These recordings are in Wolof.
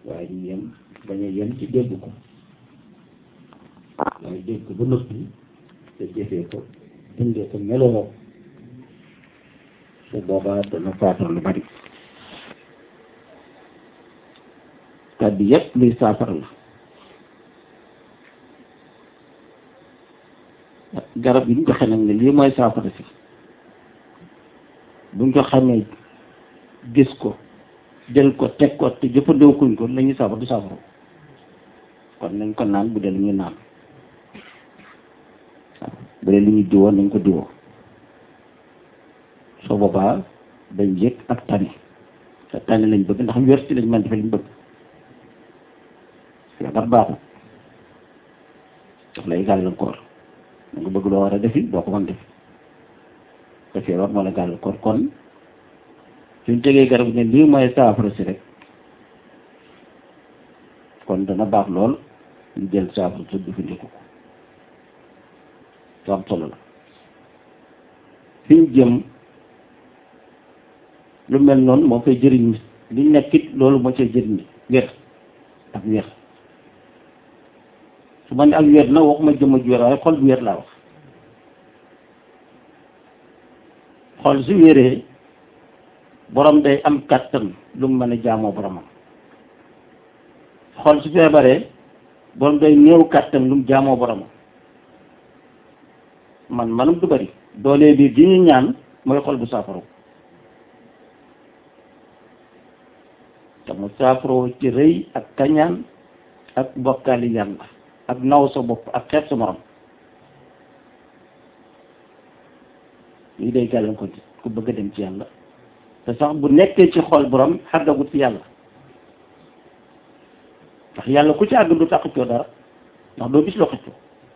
waaye ñu yem bañ a yem ci dégg ko waaye dégg ko ba noppi te jëfee ko dundee ko meloo su boobaa dana faatal lu bari kàddu yépp luy saafara la garab yi ñu joxe nag ne lii mooy saafara si buñ ko xamee gis ko jël ko teg ko te jëfandikuñ ko la ñuy saafara du saafara kon nañ ko naan bu dee lu ñuy naan waaw bu dee lu ñuy diwoo nañ ko diwoo soo boobaa dañ yëg ak tani te tani lañ bëgg ndax wér ci lañ mën defe liñ bëgg feebar baaxul daf lay gàllankoor da nga bëgg loo war a defi doo ko mën def te feebar moo la gàllankoor kon suñ tegee garab ne lii mooy saafara si rek kon dana baax lool ñu jël saafara si jëfandiku ko su am solo la fi ñu jëm lu mel noonu moo koy jëriñ nit li nekkit loolu moo koy jëriñ nit wér ak wér su ma ne ak wér na waxuma jëmm ju wér waaye xol bu wér laa wax xol su wéree borom day am kàttan lu mu mën a jaamoo boromam xol su feebaree borom day néew kàttan lu mu jaamoo boromam man manum du bari doole bi gi ñu ñaan mooy xol bu saafaro te mu saafaro ci rëy ak kañaan ak bokkaali yàlla ak naw sa bopp ak xeeb sa morom lii day gàllankoor ci ku bëgg a dem ci yàlla te sax bu nekkee ci xol borom xàggagut ci yàlla ndax yàlla ku ci àgg du tax xëccoo dara ndax doo gis loo xëccoo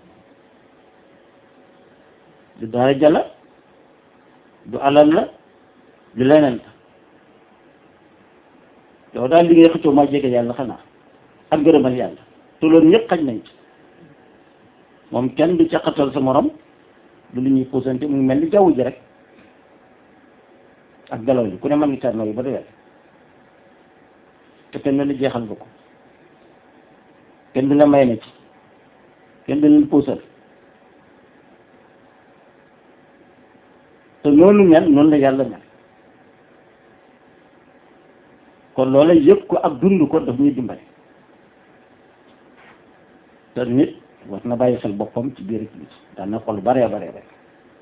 du daraja la du alal la du leneen la yow daal li ngay xëccoo maa jege yàlla xanaa ak gërëmal yàlla te loolu ñëpp xaj nañ ci moom kenn du caqatal sa morom du lu ñuy puusante mu ngi mel ni jaww ji rek ak galaw li ku ne mën ngi tar yi ba doyal te kenn la jeexal nga ko kenn du la may na ci kenn du leen puusal te noonu mel noonu la yàlla mel kon loola yëg ko ak dund ko daf ñuy dimbali te nit war na bàyyi xel boppam ci biir bi daan na xol baree baree bare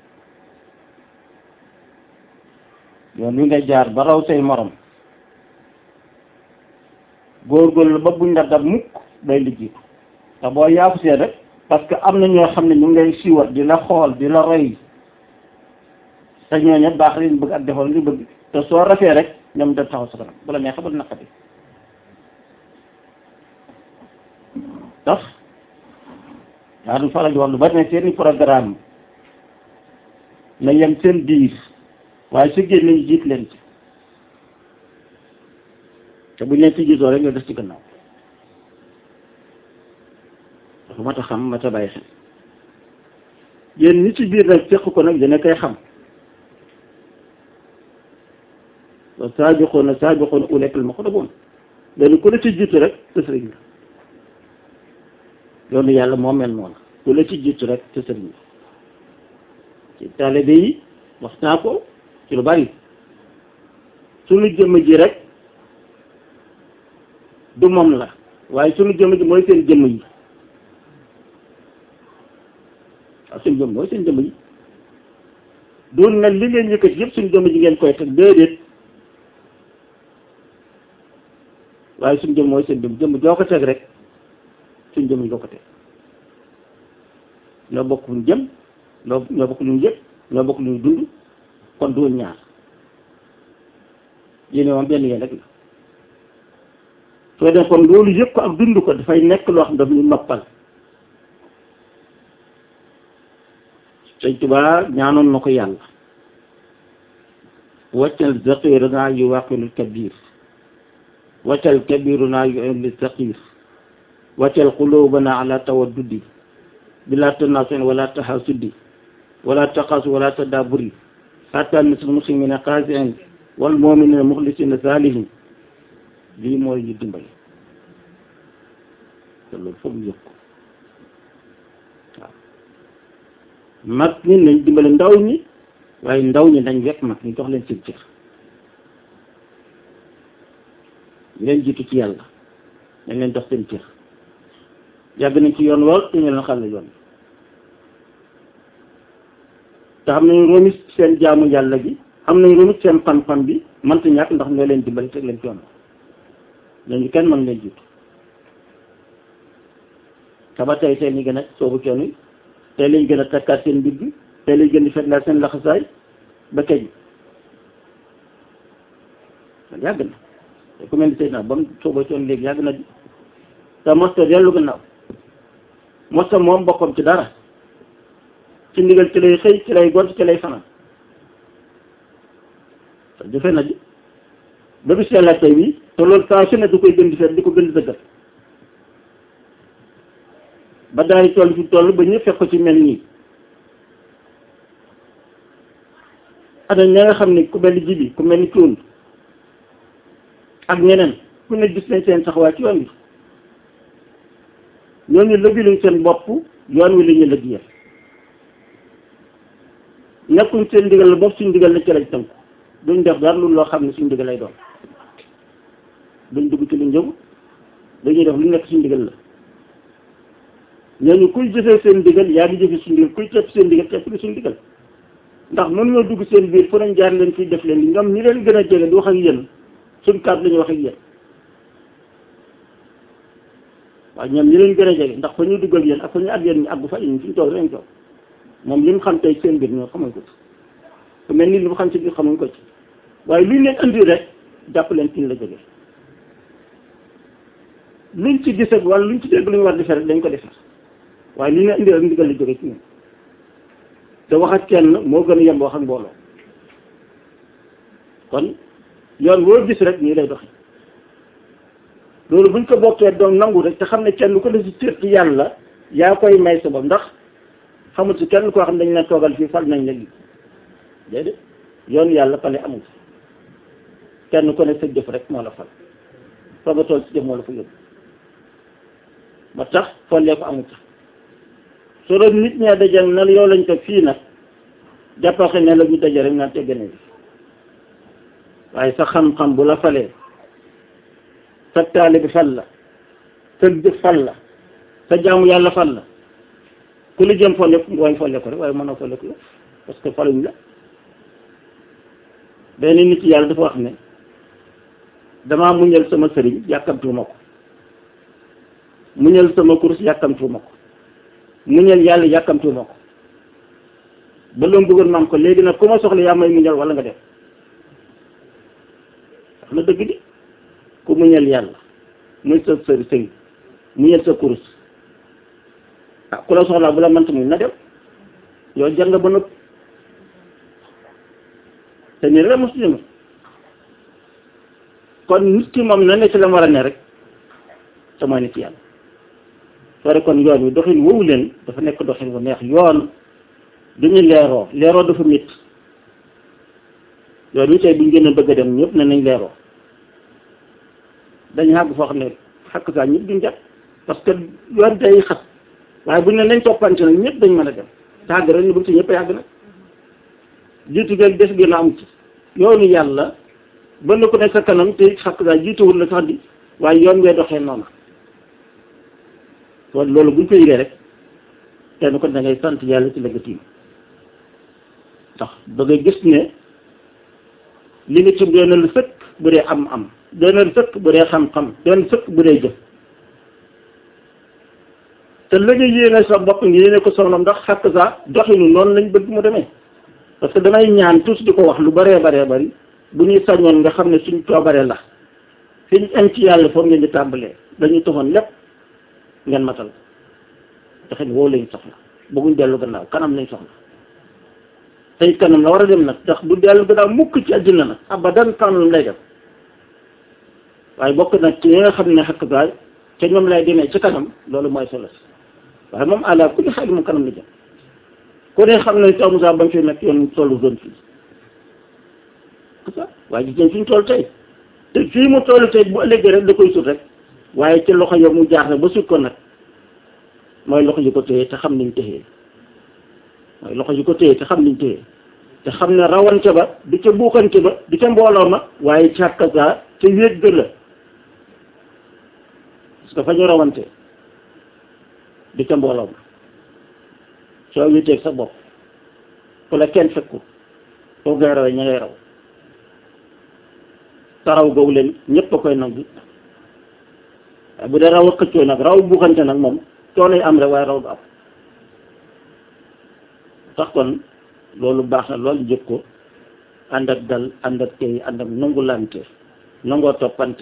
yoon wi nga jaar ba raw say morom góorgóorlu ba buñ la dab mukk day liggéeyu te boo yaafu see rek parce que am na ñoo xam ne ñu ngi lay siiwat di la xool di la roy te ñooñu baax leen bëgg ak defal li bëgg te soo rafee rek ñoom da taxaw sa kanam bu la neexee ba naqati tax daa du faral di wax lu bari ne seeni programme na yem seen biir waaye su génn ñu jiit leen ci te bu ñu leen ci jiitoo rek nga des ci gannaaw dafa mat a xam mat a bàyyi xel yéen ñi ci biir nag fekk ko nag dina koy xam wa saabiquuna saabiquuna ulaa'ika al-muqrabuun léegi ku la ci jiitu rek te sëriñ la yoonu yàlla moo mel noonu ku la ci jiitu rek te sëriñ la ci taalibe yi wax naa ko ci lu bari suñu jëmm ji rek du moom la waaye suñu jëmm ji mooy seen jëmm yi waaw suñu jëmm mooy seen jëmm yi doon na li ngeen yëkkati yëpp suñu jëmm ji ngeen koy teg déedéet waaye suñu jëmm mooy seen jëmm jëmm joo ko teg rek suñu jëmm joo ko teg ñoo bokk luñ jëm ñoo ñoo bokk luñ yëpp ñoo bokk luñ dund kon du ñaar yéen moom benn yéen rek la soo def kon loolu yëpp ko ak dund ko dafay nekk loo xam daf ñu noppal Sëñ Tuubaa ñaanoon na ko yàlla waccal zaqiir naa yu waqilul kabir waccal kabiru naa yu indi saqiir waccal qulubana ala tawaddudi bila tanasun wala tahasudi wala taqasu wala tadaburi hatta misl muslimina qasiin wal muminina muxlisina salihin lii mooy ñu dimbali te loolu foog ñu yëg ko waaw mag ñi nañ dimbale ndaw ñi waaye ndaw ñi dañ wekk mag ñi jox leen seen cër ñu leen jiitu ci yàlla dañ leen jox seen cër yàgg nañ ci yoon lool te ñu leen xàll yoon te xam nañ remis seen jaamu yàlla gi xam nañ remis seen fan-fan bi mënta ñàkk ndax ñoo leen dimbali teg leen ci yoon ñooñu kenn mën leen jiitu te ba tey tey ñu gën a soobu coon yi tey lañ gën a takkaat seen ndigg tey lañ gën di fetlaat seen laxasaay ba keñ man yàgg na te ku mel ni Seydina ba mu sooba coon léegi yàgg na di te mosta dellu gannaaw mosta moom bokkam ci dara ci ndigal ci lay xëy ci lay gont ci lay fanaan te jëfe na ji ba bis yàlla tey bi te loolu saa su ne du koy gën di fet di ko gën di dëggal ba daay toll fi toll ba ñëpp fekk ko ci mel nii ana ña nga xam ne ku mel ni jibi ku mel ni cuun ak ñeneen ku ne gis nañ seen taxawaay ci yoon wi ñooñu lëggiluñ seen bopp yoon wi la ñu lëggee nekkuñ seen ndigal la bopp suñ ndigal la ci lañ tënku duñ def dara lu loo xam ne suñ ndigal lay doon duñ dugg ci luñ jëm dañuy def lu nekk suñ ndigal la ñooñu kuy jëfee seen ndigal yaa ngi jëfe suñ ndigal kuy tepp seen ndigal tepp li suñ ndigal ndax mënuñoo dugg seen biir fu nañ jaar leen fii def leen li ñoom ñi leen gën a jege di wax ak yéen suñ kàddu la ñuy wax ak yéen waaye ñoom ñi leen gën a jege ndax fa ñuy dugg ak yéen ak fa ñu àgg yéen ñu àggu fa ñu fi ñu toog lañ toog moom li mu xam tey seen biir ñoo xamuñ ko ci ku mel ni li mu xam ci biir xamuñ ko ci waaye luñ leen andi rek jàpp leen fi ñu la jógee luñ ci gis ak wala luñ ci dégg lu ñu war defee rek dañ ko defar waaye li ñu indi rek ndigal la jógee ci ñun te wax ak kenn moo gën a yem wax ak mbooloo kon yoon woo gis rek nii lay doxe loolu buñ ko bokkee doon nangu rek te xam ne kenn ko def ci cër ci yàlla yaa koy may sa bopp ndax xamul ci kenn koo xam ne dañ leen toogal fii fal nañ la lii déedéet yoon yàlla pale amul kenn ko ne sa jëf rek moo la fal fa nga tool ci jëf moo la fa yóbbu ba tax follee ko amul tax soo doon nit ñaa dajal na yow lañ teg fii nag jàppaxe ne la ñu daje rek naan teggane bi waaye sa xam-xam bu la falee sa taali bi fal la sa jëf fal la sa jaamu yàlla fal la ku li jëm folle waaye folle ko rek waaye mënoo folle ko yow parce que faluñ la benn nit yàlla dafa wax ne damaa muñal sama sëriñ yàkkamtuwuma ko muñal sama kurus yàkkamtuwuma ko muñal yàlla yàkkamtuwuma ko ba loolu bëggoon maam ko léegi nag ku ma soxla yaa may muñal wala nga def wax na dëgg di ku muñal yàlla muy sa sëri sëriñ muñal sa kurus ah ku la soxlaa bu la mënta muñ na dem yow jar nga ba nëpp te nii rek mos jëm kon nit ki moom na ne ci la war a ne rek te mooy nit yàlla soo kon yoon wi doxin woowu leen dafa nekk doxin bu neex yoon duñu leeroo leeroo dafa métti yoon wi tey buñ gën a bëgg a dem ñëpp ne nañ leeroo dañu àgg foo xam ne xakk saa ñëpp duñ jàpp parce que yoon day xat waaye buñ ne nañ toppante nag ñëpp dañ mën a dem te àgg rek ñu bëgg ci ñëpp a yàgg nag jiitu geeg des gën a am ci yoonu yàlla ba na ko nekk sa kanam te xakk saa jiituwul la sax di waaye yoon ngay doxee noonu kon loolu buñ ko yëgee rek kenn ko da ngay sant yàlla ci la nga tiim ndax da ngay gis ne li nga ci doon na lu sëkk bu dee am am doon na lu sëkk bu dee xam-xam doon na sëkk bu dee jëf te la nga yéene sa bopp ngi yéene ko soxna ndax xakk saa doxinu noonu lañ bëgg mu demee parce que damay ñaan tous di ko wax lu bëree baree bëri bu ñuy sañoon nga xam ne suñ coobaree la fi ñu am ci yàlla foofu ngeen di tàmbalee dañuy toxoon lépp ngeen matal doxin woowu lañ soxla bëgguñ dellu gannaaw kanam lañ soxla tey kanam la war a dem nag ndax du dellu gannaaw mukk ci àddina nag abadan kanam lay def waaye bokk nag ci ñi nga xam ne xakk baay te ñoom lay demee ci kanam loolu mooy solo si waaye moom àla ku ñu xaaj moom kanam la jëm ku ne xam ne taw Moussa ba mu fi nekk yoon tollu zone fii waaye gis nañ fi ñu toll tey te fii mu toll tey bu ëllëgee rek da koy sut rek waaye ci loxo yo mu jaar na ba sut ko nag mooy loxo yi ko téye te xam niñ téye mooy loxo yi ko téye te xam niñ téye te xam ne rawante ba di ca buuxante ba di ca mbooloo ma waaye càkkasaa te wéet ga la parce que fa ñu rawante di ca mbooloo ma soo wéeteeg sa bopp fu la kenn fekku foo ngay rawee ña ngay raw te raw googu leen ñëpp a koy nangu waaye bu dee raw a xëccoo nag raw buuxante nag moom coono yi am rek waaye raw du am tax kon loolu baax na loolu jëkk ko ànd ak dal ànd ak tey ànd ak nangulante nangoo toppante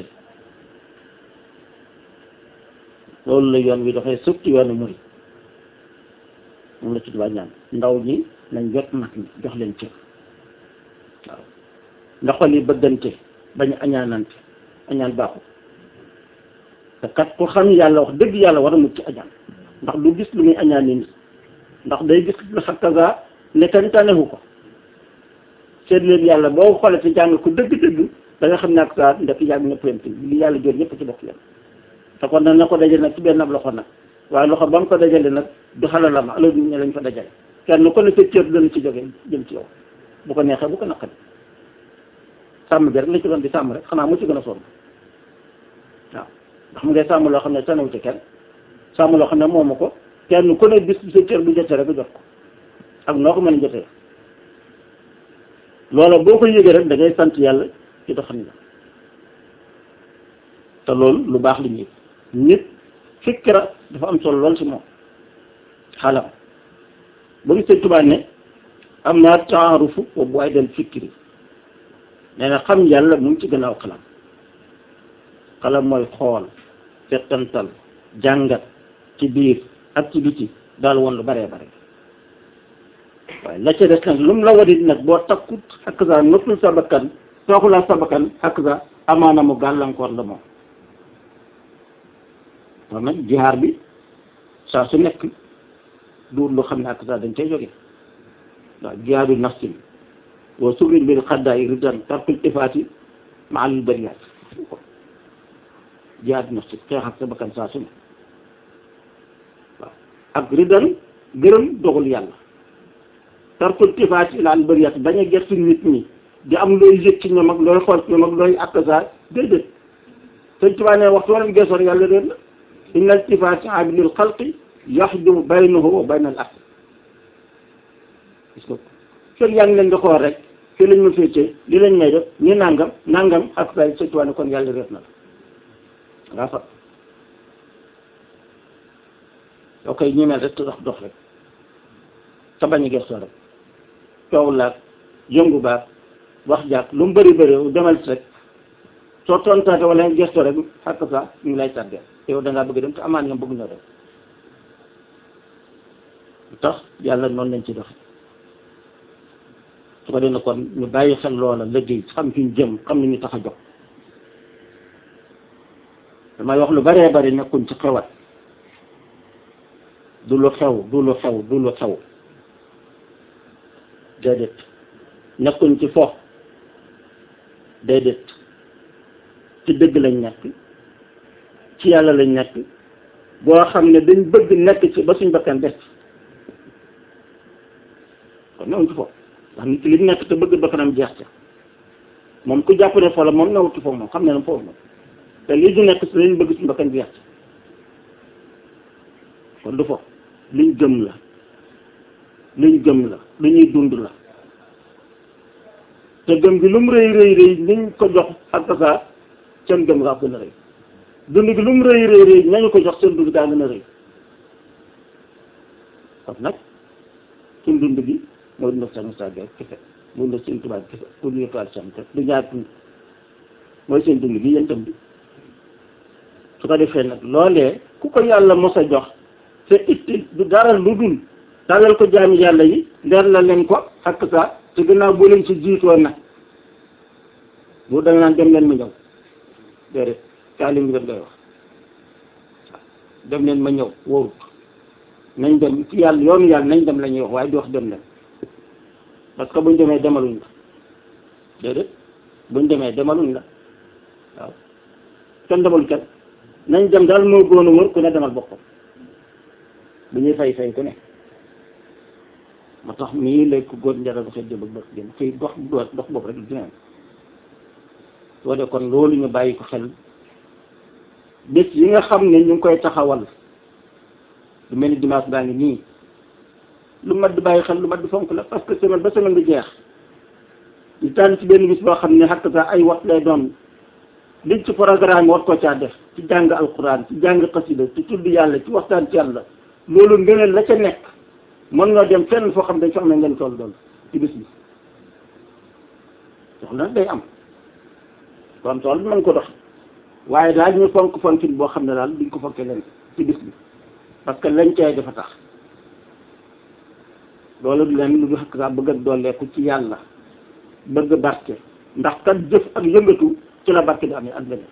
loolu la yoon wi dafay surtout yoonu murid moom la ci tubaab ñaan ndaw ñi nañ jot mag ñi jox leen cër waaw ndax xol yi bëggante bañ a añaanante añaan baaxul te kat ku xam yàlla wax dëgg yàlla war a mucc ci añaan ndax du gis lu muy añaan nit ndax day gis lu xakkaga ne kañ tanewu ko seet leen yàlla boo xoolee te jàng ko dëgg-dëgg da nga xam ne ak saa ndek yàgg na pente li yàlla jot ñëpp ci bokk yam te kon nag na ko dajale nag ci benn ab loxo nag waaye loxo ba mu ko dajale nag du xalalama alal nit ñi lañ ko dajale kenn ko ne sa cër dana ci jóge jëm ci yow bu ko neexee bu ko naqari sàmm bi rek la ci doon di sàmm rek xanaa mu ci gën a sonn waaw ndax mu ngay sàmm loo xam ne sanewu ci kenn sàmm loo xam ne moomu ko kenn ku ne bis sa cër bu jotee rek jot ko ak noo ko mën a jotee loola boo ko yëgee rek da ngay sant yàlla ci doxam la te loolu lu baax li ñuy nit fikra dafa am solo lool ci moom xalam ba mu sëñ Tuubaa ne am naa taarufu wa bu ay del fikri nee na xam yàlla mu ngi ci gannaaw xalam xalam mooy xool settantal jàngat ci biir ak ci biti daal woon lu baree bare waaye la ca des nag lu mu la wadit nag boo takkut xakk sa noppul sa bakkan tooxulaa sa bakkan xakk sa amaana mu gàllankoor la moom kon nag jihaar bi saa su nekk duur lu xam ne xakk sa dañ cay jóge waaw jihaadu nafsin wa subrin bil xaddaay ridan tarkul ifaati ma alul bariyaat jihaadu nafsin xeex ak sa bakkan saa su ne waaw ak ridan gërëm doxul yàlla tarkul tifaat ila al bariyat bañ a gerte nit ñi di am looy yëg ci ñoom ak looy xool ci ñoom ak looy akasa déedéet sëñ Tuubaa ne waxtu wala geesoor yàlla réer la inna al tifaat abilil xalqi yaxdu baynahu wa bayna al aql parce que fekk yaa ngi leen di xool rek fii lañ ma féetee li lañ may def ñu nangam nangam ak say sëñ Tuubaa ne kon yàlla réer na la ngaa fa yoo koy ñemeel rek te dox dox rek te bañ a gëstoo rek coow laag yëngu baag wax jaag lu mu bëri bëri demal si rek soo tontaate wala gëstoo rek xàq sa ñu ngi lay tàggee yow da ngaa bëgg dem te amaan ñoom bëgg ñoo dem tax yàlla noonu lañ ci dox su ko defee kon ñu bàyyi xel loola liggéey xam fi ñu jëm xam ni ñu tax a jox damay wax lu bëree bëri nekkuñ ci xewat du lu xew du lu xew du lu xew déedéet nekkuñ ci fo déedéet ci dëgg lañ nekk ci yàlla lañ nekk boo xam ne dañ bëgg nekk ci ba suñ bakkan des kon newuñ ci fo ndax nit ki li nekk te bëgg bakkanam jeex ca moom ku jàpp ne fo la moom newut ci fo moom xam ne ne foofu moom te lii du nekk si lañ bëgg suñ bakkan jeex ca kon du fo liñ gëm la liñ gëm la lu ñuy dund la te gëm gi lu mu rëy rëy rëy niñ ko jox ak saa seen gëm ngaa gën a rëy dund gi lu mu rëy rëy rëy nañu ko jox seen dund gaa gën a rëy kon nag suñ dund gi mooy dund sa Moussa Gueye kese mooy dund seen tubaab kese pour ñu toile seen kese du ñaar mooy seen dund gi yéen tam bi su ko defee nag loolee ku ko yàlla mos a jox te itti du dara lu dul tàllal ko jaami yàlla yi leer la leen ko ak saa te gannaaw boo leen ci jiitoo nag bu da nga naan dem leen ma ñëw déedéet taalim bi daf lay wax dem leen ma ñëw wóorut nañ dem ci yàlla yoonu yàlla nañ dem la ñuy wax waaye di wax dem leen parce que buñ demee demaluñ la déedéet buñ demee demaluñ la waaw kenn demalu kenn nañ dem daal moo góon a wër ku ne demal boppam bu ñuy fay fay ku ne moo tax mii lay ko góor njara ba xëy jëbëg bët gën xëy dox dox boobu rek dinañ soo de kon loolu ñu bàyyi ko xel bés yi nga xam ne ñu ngi koy taxawal lu mel ni dimanche baa ngi nii lu mat di bàyyi xel lu mat di fonk la parce que semaine ba semaine bi jeex ñu tànn ci benn bis boo xam ne xakk sa ay wat lay doon liñ ci programme war ko caa def ci jàng alquran ci jàng xasida ci tudd yàlla ci waxtaan ci yàlla loolu ngëneel la ca nekk mën nga dem fenn foo xam ne dañ fa am na ngeen toll doon ci bis bi soxla day am kon tool bi mën ko dox waaye daal ñu fonk fonkin boo xam ne daal duñ ko fonkee leen ci bis bi parce que lañ cay dafa tax loolu du leen lu du xakk saa bëgg ak dooleeku ci yàlla bëgg barke ndax kat jëf ak yëngatu ci la barke di amee ak leneen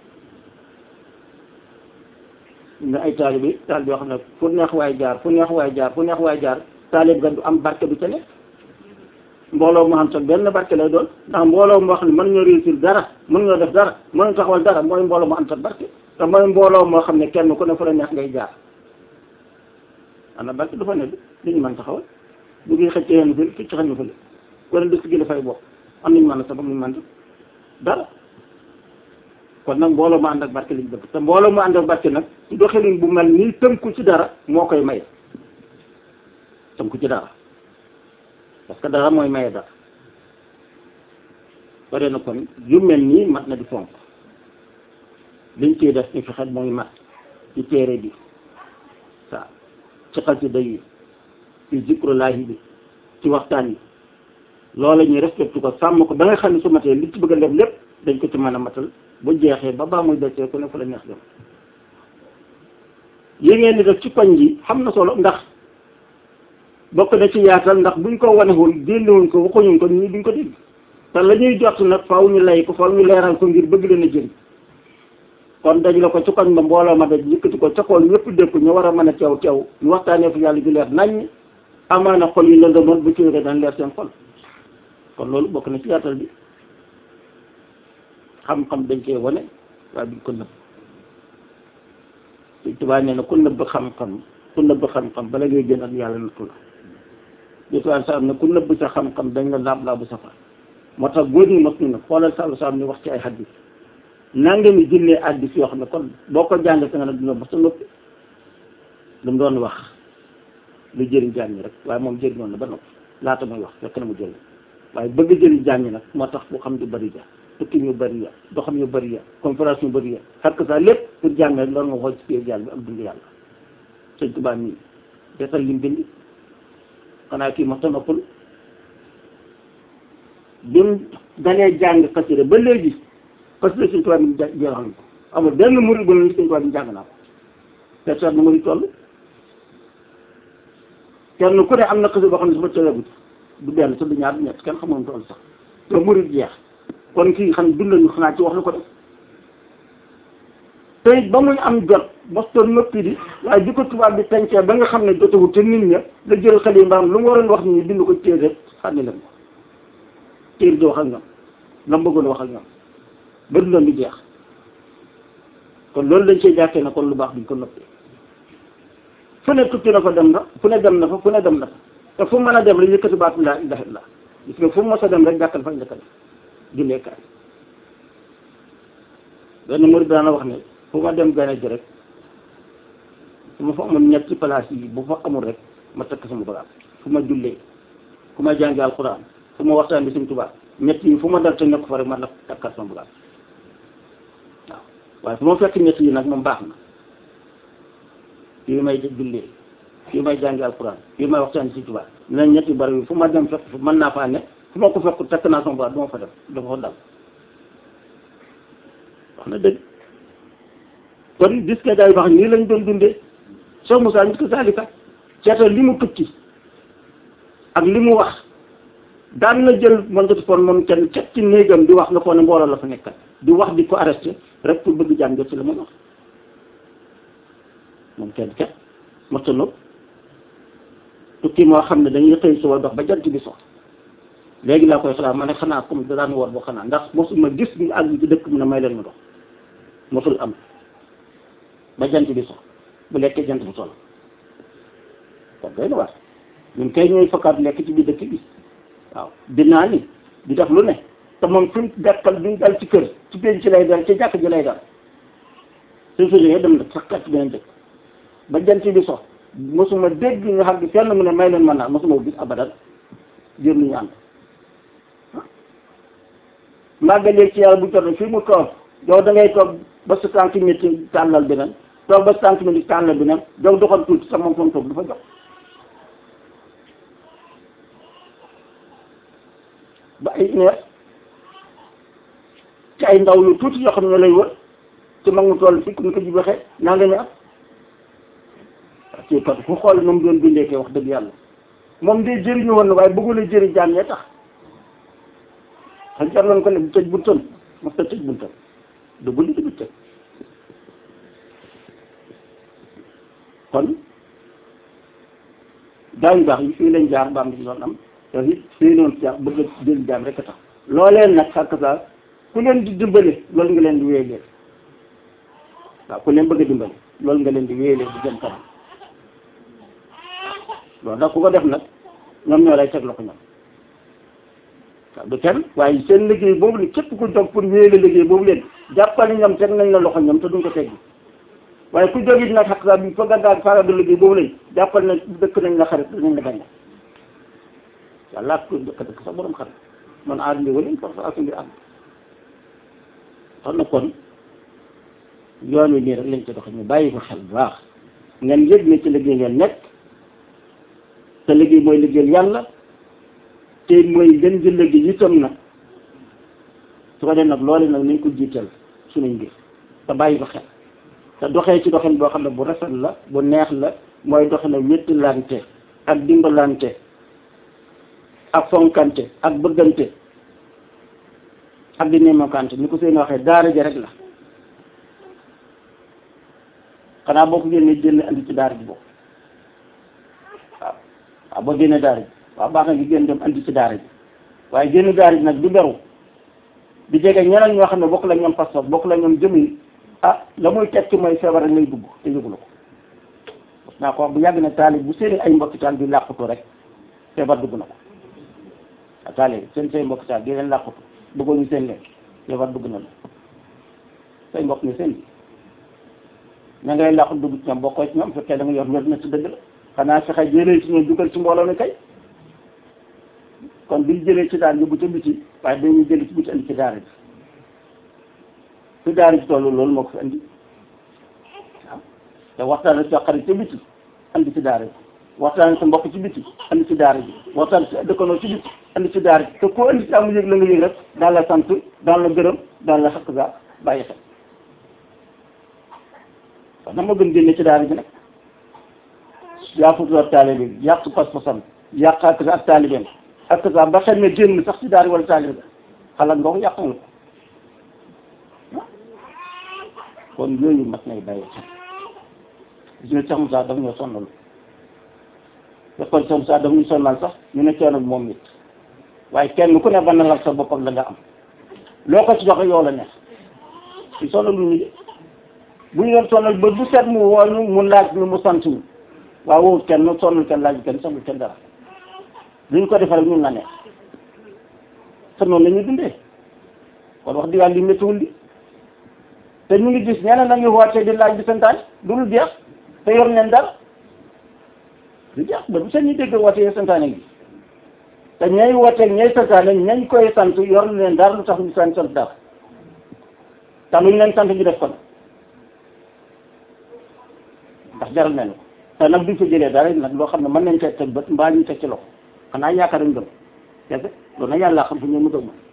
nga ay taalibe taalibe yoo xam ne fu neex waay jaar fu neex waay jaar fu neex waay jaar taalib ga du am barke du ca nekk mbooloo mu xam sax benn barke lay doon ndax mbooloo moo xam ne mën ñoo réussir dara mën ñoo def dara mën ñoo taxawal dara mooy mbooloo mu am sax barke te mooy mbooloo moo xam ne kenn ku ne fu la neex ngay jaar ana barke du fa ne li ñu mën taxawal bu ngi xëccee yenn fële xëcc xañ na fële kon dëkk gi dafay bokk am nañu mën a sabab ñu mën def dara kon nag mbooloo mu ànd ak barke liñ bëgg te mbooloo mu ànd ak barke nag ci doxalin bu mel nii tënku ci dara moo koy maye tënku ci dara parce que dara mooy maye dara bare na kon yu mel nii mat na di fonk liñ ciy def ci fexe mooy mat ci téere bi waaw ci xasida yi ci zikrullahi bi ci waxtaan yi loola ñuy respecté ko sàmm ko ba nga xam ne su matee li ci bëgg a def lépp dañ ko ci mën a matal bu jeexee ba baa muy desee ku ne fu la neex dem yi ngeen di def ci koñ ji xam na solo ndax bokk na ci yaatal ndax buñ ko wanewul génnewuñ ko waxuñuñ ko ñii duñ ko dégg te la ñuy jot nag faaw ñu lay ko faaw ñu leeral ko ngir bëgg leen a jëriñ kon dañ la ko ci koñ ba mbooloo ma daj yëkkati ko ca kool ñëpp dégg ko ñu war a mën a teew teew ñu waxtaanee fu yàlla ju leer naññ amaana xol yi lëndëmoon bu ci wéree dañ leer seen xol kon loolu bokk na ci yaatal bi xam-xam dañ koy wane waaye duñ ko nëbb Sëñ Tuubaa nee na ku nëbb xam-xam ku nëbb xam-xam bala ngay gën ak yàlla nattu la jotuwaan sa am ne ku nëbb sa xam-xam dañ la laab laabu safar moo tax góor ñi mos ñu ne xoolal sàllu sa am ni wax ci ay xaddis nanga mi jëlee addis yoo xam ne kon boo ko jàngee sa nga ne dina ba sa noppi lu mu doon wax lu jëriñ jàng ñi rek waaye moom jëriñoon na ba noppi laata muy wax fekk na mu jëriñ waaye bëgg jëriñ jàng ñi nag moo tax bu xam du bari ja tukki ñu bari ya doxam yu bari ya conférence yu bari ya xar que ça lépp pour jàng rek loolu nga xool ci biir jàng bi ak dund yàlla sëñ Tuubaa nii defal lim bind xanaa kii ma noppal bi mu dalee jàng xasida ba léegi xasida sëñ Tuubaa mi jeexal ko amul benn murid bu ne sëñ Tuubaa bi jàng naa ko te seet na murid toll kenn ku ne am na xasida boo xam ne su ma tëleegut du benn sa du ñaar du ñett kenn xamoon toll sax te murid jeex kon kii xam dund nañu xanaa ci wax la ko def te it ba muy am jot bostoon noppi di waaye di ko tubaab bi tencee ba nga xam ne jotewul te nit ña la jël xale yi mbaam lu mu waroon wax ni bind ko téere rek xànni leen ko téere di wax ak ñoom la mu bëggoon wax ak ñoom ba dundoon di jeex kon loolu dañ cee jàkkee na kon lu baax duñ ko noppi fu ne tukki na fa dem na fu ne dem na fa fu ne dem na fa te fu mën a dem rek yëkkati baatu laa ilaha illa gis nga fu mu mos a dem rek jàkkal fa njëkk a def julleekaay benn murid daana wax ne fu ma dem gane ji rek su ma fa amul ñetti place yi bu fa amul rek ma takk sama bagaas fu ma jullee fu ma jàngi alxuraan fu ma waxtaan bi Sëñ Tuubaa ñett yi fu ma dal te nekk fa rek ma la takkal sama bagaas waaw waaye fu ma fekk ñett yi nag moom baax na fii may jullee fii may jàngi alxuraan fii may waxtaan bi Sëñ Tuubaa dinañ ñetti bari yi fu ma dem fekk mën naa faa ne fu ma ko fekk takk naa sama bagaas du ma fa def dafa ko dal wax na dëgg kon gis nga daay wax nii lañ doon dundee Cheikh Moussa nit ko saalika ceetal li mu tukki ak li mu wax daan na jël man ko fon moom kenn cet ci néegam di wax nga foog ne mbooloo la fa nekkat di wax di ko arrêté rek pour bëgg jàng ci la mun wax moom kenn ket masta nopp tukki moo xam ne dañuy xëy suba dox ba jant bi sox léegi laa koy xalaat ma ne xanaa comme da daan war boo xanaa ndax mosuma gis ñu àgg ci dëkk mu ne may leen ma dox mosul am ba jant bi so bu lekkee jant bi solo kon doy na waar ñun kay ñooy fakkaat lekk ci biir dëkk bi waaw dinaa ni di def lu ne te moom fi mu dekkal bi mu dal ci kër ci penc ci lay dal ci jàkk ji lay dal suñ fa jógee dem na sakkat ci beneen dëkk ba jant bi so mosuma dégg nga xam ne fenn mu ne may leen mën naa mosuma gis abadan jër lu ñu ànd màggalee ci yàlla bu jot fii mu toog yow da ngay toog ba sa tànk métti tàllal beneen toog ba sa tànk métti tàllal beneen yow doxal tuuti sa moom fa mu toog du fa jox ba ay une heure ci ay ndaw yu tuuti yoo xam ne lay wër ci mag mu toll fii ni ko ji waxee naa nga ñu am ci kat fu xool moom doon bindee kay wax dëgg yàlla moom de jëriñu woon na waaye bëggul a jëri jaam ñee tax xam jar nañ ko ne tëj buntam mos ta tëj buntam du bu li di tëj kon daañu baax yi fii lañ jaar ba am di doon am te it fii noonu jaar bëgg a jël jaam rek a tax looleen nag xàkk saa ku leen di dimbale loolu nga leen di wéyalee waaw ku leen bëgg a dimbale loolu nga leen di wéyalee di jëm kanam loolu nag ku ko def nag ñoom ñoo lay teg loxo ñoom waaw du kenn waaye seen liggéey boobu li képp ku jóg pour wéyale liggéey boobu leen jàppale ñoom teg nañ la loxo ñoom te duñ ko teggi waaye ku jóg it nag xaq saa bi fa gandaag faagaga liggéey boobu lañ jàppal na dëkk nañ la xarit dinañ la bañ yàlla ko dëkk dëkk sax borom xarit man aar ndi walañ force ak mbir am xam na kon yoon wi nii rek lañ ci doxe ñu bàyyi ko xel bu baax ngeen yëg ne ci liggéey ngeen nekk te liggéey mooy liggéeyal yàlla te mooy gën di liggéey itam nag su ko def nag loolu nag nañ ko jiital suñuy mbir te bàyyi ko xel te doxee ci doxin boo xam ne bu rafet la bu neex la mooy doxe ne wéttilante ak dimbalante ak fonkante ak bëggante ak di nemokante ni ko seen waxee daara ja rek la xanaa boo ko génnee génne andi ci daara ji boobu waaw waaw boo génne daara ji waaw baax na ngi génn dem andi ci daara ji waaye génn daara ji nag du beru di jege ñeneen ñoo xam ne bokk la ñoom passeport bokk la ñoom jëmin ah la muy tekki mooy feebar rek lay dugg te yëgu la ko parce naa ko wax bu yàgg na taalib bu seeni ay mbokki taal bi làqutu rek feebar dugg na ko a taalib seen say mbokki taal di leen làqutu bëggoon ñu seen leen feebar dugg na la say mbokk ni seen bi ña ngay làqu dugg ci ñoom bokkoo ci ñoom fekkee da nga yor wér na ci dëgg la xanaa fexe jëlee ci ñoom dugal ci mbooloo mi kay kon biñ jëlee ci daal yóbbu ca biti waaye dañuy jëlee ci biti andi ci daara ji fi daara ji tollu loolu moo ko fi andi waaw te waxtaan ak sa xarit ca biti andi ci daara ji waxtaan ak sa mbokk ci biti andi ci daara ji waxtaan ci dëkkandoo ci biti andi ci daara ji te koo andi ci amu yëg la nga yëg rek daal la sant daal la gërëm daal la xaq sa bàyyi xel wax na ma gën génne ci daara ji nag yaa futu ak taalibe bi yàq pas-pasam yàq ak ak taalibeem ak sa ba xel ne génn sax ci daara wala taalibe xalaat nga ko yàq nga ko kon yooyu mat nay bàyyi xel gis nga Cheikh Moussa daf ñoo sonnal fekkoon Cheikh Moussa daf ñu sonnal sax ñu ne coono bi moom nit waaye kenn ku ne ba na la sa bopp ak la nga am loo ko ci joxe yow la neex ci sonal lu ñu de bu ñu doon sonal ba bu set mu woo ñu mu laaj ñu mu sant ñu waaw wowut kenn sonal kenn laaj kenn sonal kenn dara lu ñu ko defal ñun la neex te noonu la ñuy dundee kon wax dëgg yàlla li méttiwul li te ñu ngi gis ñeneen nañu wootee di laaj di santaane du lu jeex te yor neen dara du jeex ba bu seen ñu dégg wootee santaane gi te ñay wootee ñay santaane ñañ koy sant yor leen dara lu tax ñu sant sant dara te luñ leen sant ñu def kon ndax jaral nañu ko te nag duñ fa jëlee dara nag loo xam ne mën nañ teg teg bët mbaa ñu teg ci loxo xanaa yaakaar nañ gëm kese loolu nag yàlla xam fu ñu mënta mën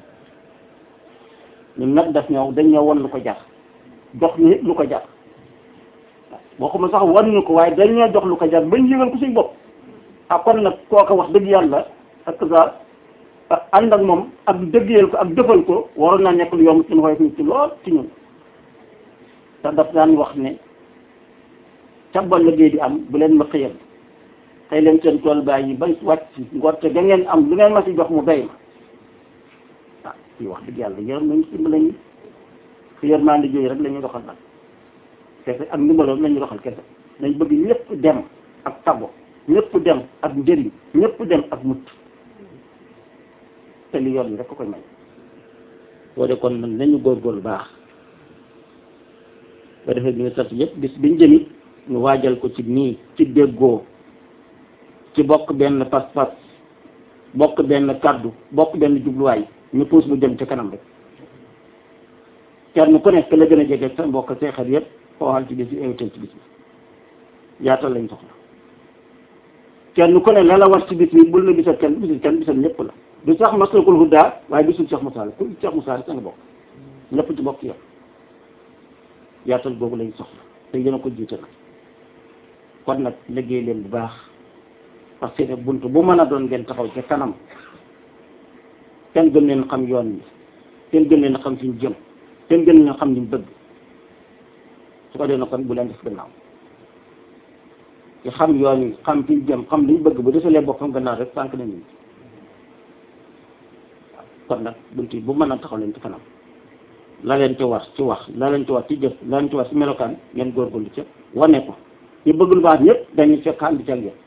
ñun nag daf ñëw dañ ñëw won lu ko jar jox ñu lu ko jar boo ko sax wan ñu ko waaye dañ ñoo jox lu ko jar bañ yëgal ko suñ bopp ah kon nag kooka wax dëgg yàlla ak sa ànd ak moom ak dëggeel ko ak defal ko waroon naa nekk lu yomb ci xoy ñu ci lool ci ñun te daf daan wax ne cabbal liggéey di am bu leen ma xëyal tey leen seen tool bàyyi ba wàcc ngorte ga ngeen am lu ngeen ma si jox mu doy ma ah fii wax dëgg yàlla yërëm nañu si lañu fi yërmande jooyu rek la ñuy doxal nag kese ak ndimbaloon nañu doxal kese dañ bëgg ñëpp dem ak tabo ñëpp dem ak njëriñ ñëpp dem ak mucc te li yoon yi rek ko koy may boo de kon nag nañu góorgóorlu baax ba defee bi ñu sant yëpp bis biñ jëmit ñu waajal ko ci nii ci déggoo ci bokk benn pas-pas bokk benn kaddu bokk benn jubluwaay ñu puus bu jëm ci kanam rek kenn ku nekk la gën a jege sa mbokk seexal yëpp xooxal ci bis bi invité ci bis bi yaatal lañ soxla kenn ku ne la la war ci bis bi bul na bisal kenn bisul kenn bisal ñëpp la du sax maslakul hudaa waaye bisul Cheikh Moussa la ku Cheikh Moussa rek sa nga bokk ñëpp ci bokk yow yaatal boobu lañ soxla te yéen a ko jiite nag kon nag liggéey leen bu baax parce que bunt bu mën a doon ngeen taxaw ci kanam kenn gën leen xam yoon wi kenn gën leen xam fi ñu jëm kenn gën leen xam li ñu bëgg su ko dee na kon bu leen def gannaaw ci xam yoon wi xam fi ñu jëm xam li ñu bëgg bu desalee boppam gannaaw rek sànq nañu kon nag bunt yi bu mën a taxaw leen ci kanam la leen ci war ci wax la leen ci war ci jëf la leen ci war ci melokaan ngeen góorgóorlu ca wane ko ñu bëgg lu baax ñëpp dañuy fekk ànd ci ak yéen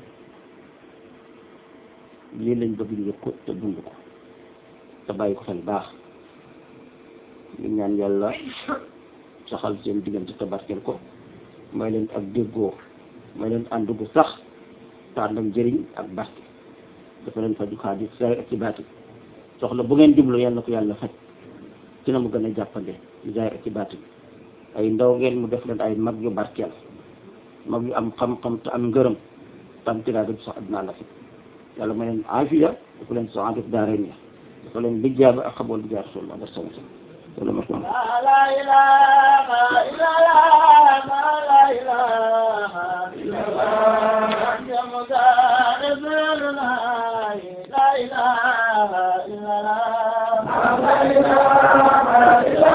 lii lañ bëgg ñu yëg ko te dund ko te bàyyi ko xel baax ñu ñaan yàlla saxal seen diggante te barkeel ko may leen ak déggoo may leen ànd gu sax te ànd ak njëriñ ak barke dafa leen faju xaalis say ak ci baati soxla bu ngeen jublu yàlla ko yàlla faj ci na mu gën a jàppande ci jaay ak ci baati ay ndaw ngeen mu def leen ay mag yu barkeel mag yu am xam-xam te am ngërëm te am tiraa def sax addinaa la fi yàlla may leen aafiya dafa leen soo def daara ni dafa leen bijjaaba ak xabool bi jaar rasulullah wa sallam wala ma ko la ilaha illallah la ilaha illallah jamuka rasulullah la ilaha illallah la ilaha illallah